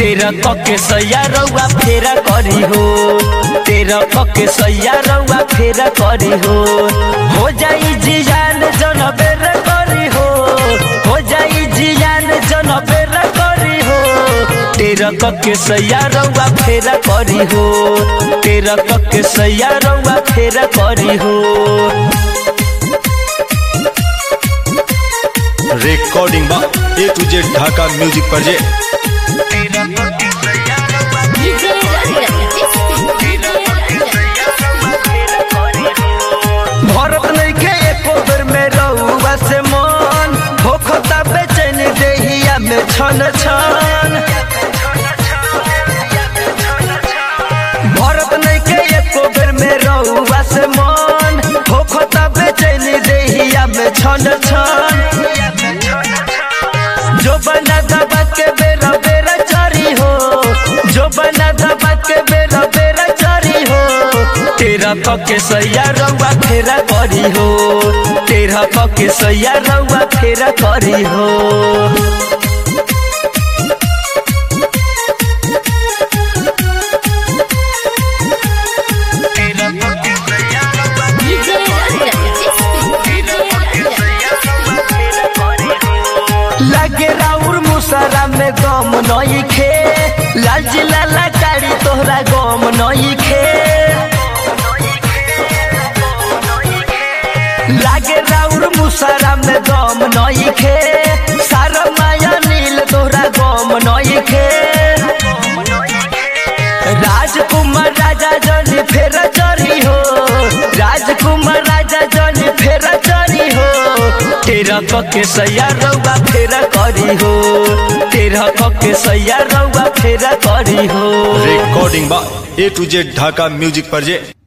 तेरा पके सैया रउआ फेरा करी हो तेरा पके सैया रउआ फेरा करी हो हो जाई जियान जन बेर करी हो हो जाई जियान जन बेर करी हो तेरा पके सैया रउआ फेरा करी हो तेरा पके सैया रउआ फेरा करी हो रिकॉर्डिंग बा A to Z Dhaka music project DJ Bharat नइखे एको बेर में रउआ से मन होखता बेचैन देहिया में छन छन भरत नइखे एको बेर में रउआ से मन होखता बेचैन देहिया में छन छन जो बना दबा के बेरा बेरा चरी हो जो बना दबा के बेरा बेरा चरी हो तेरा पके सैया रउआ फेरा करी हो तेरा पके सैया रउआ फेरा करी हो लागे राउर मुसरा में गम नई खे लाल जिला लाकारी तोहरा गम नई खे लागे राउर मुसरा में गम नई खे सारा माया नील तोहरा गम नई खे राजकुमार राजा जनी फेर चरी हो राजकुमार राजा जनी फेर चरी हो तेरा पके सैया रउआ फेरा करी हो तेरा पके सैया रउआ फेरा करी हो रिकॉर्डिंग बा A to Z Dhaka music project